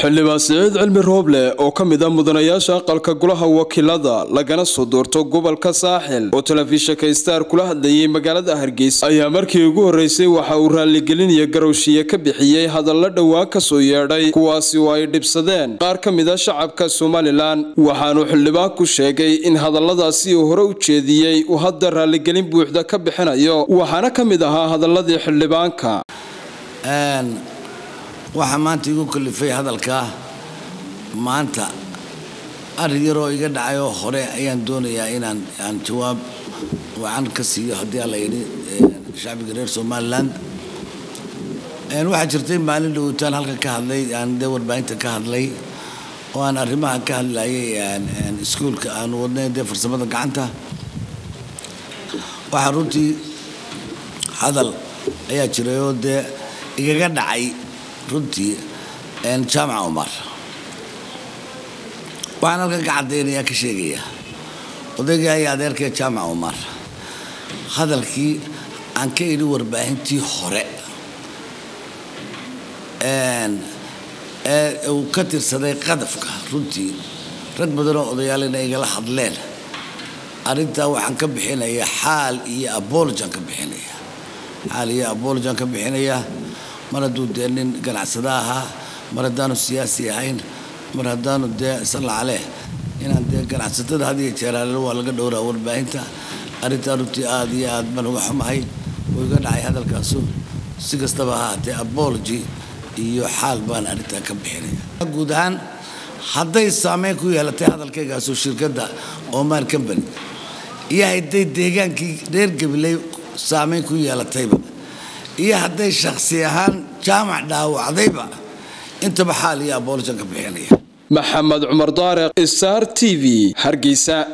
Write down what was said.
xildhibaan siciid cilmi rooble oo ka mid ah mudanayaasha aqalka golaha wakiilada lagana soo doorto gobolka saaxil oo telefishinka star kula hadlayay magaalada hargeysa ayaa markii ugu horreysay waxa uu raalligelin iyo garowshiye ka bixiyey hadalla dhowaan ka soo yeedhay kuwaasi oo ay dhibsadeen qaar ka mid a shacabka somalilan waxaanuu xildhibaanku sheegay in hadalladaasi uu hore u jeediyey uu hadda raalligelin buuxda ka bixinayo waxaana ka mid ahaa hadaladii xildhibaanka waxaa maanta igu kalifay hadalkaa maanta arrin yaroo iga dhacayoo hore ayaan doonayaa inaan aan jawaab wacan ka siiyo haddii alla yidhi shacbiga reer somaliland waxaa jirtay maalin dhowtaan halkan ka hadlay aan dee warbaahinta ka hadlay oo aan arrimaha ka hadlayay iskuulka aan wadnay dee farsamada gacanta waxaa runtii hadal ayaa jiray oo dee igaga dhacay runtii jaamaca umar waxaan halkan ka caddaynayaa ka sheegayaa odaygii ayaa adeerkee jaamaca umar hadalkii aan ka idhi warbaahintii hore ee uu ka tirsaday qadafka runtii rag badanoo odayaalina igala hadleen arrintaa waxaan ka bixinayaa xaal iyo abolojan ka bixinaya xaal iyo abolojan ka bixinayaa mar hadduu dee nin ganacsada ahaa mar haddaanu siyaasi ahayn mar haddaanu dee salla caleh inaan dee ganacsatada had iyo jeeraale waa laga dhowraa warbaahinta arrintaa runtii aad iyo aad baan uga xumahay uu iga dhacay hadalkaasu si kastaba ahaatee abology iyo xaal baan arrintaa ka bixinaya guud ahaan hadday saameyn ku yeelatay hadalkaygaasu shirkadda oman company iyo hadday deegaankii reer gabiley saameyn ku yeelatayba iyo hadday shaksi ahaan jaamac dhaawacdayba intaba xaal iyo abolojan ka bixinaya maxamed cumar daareq star t v hargeysa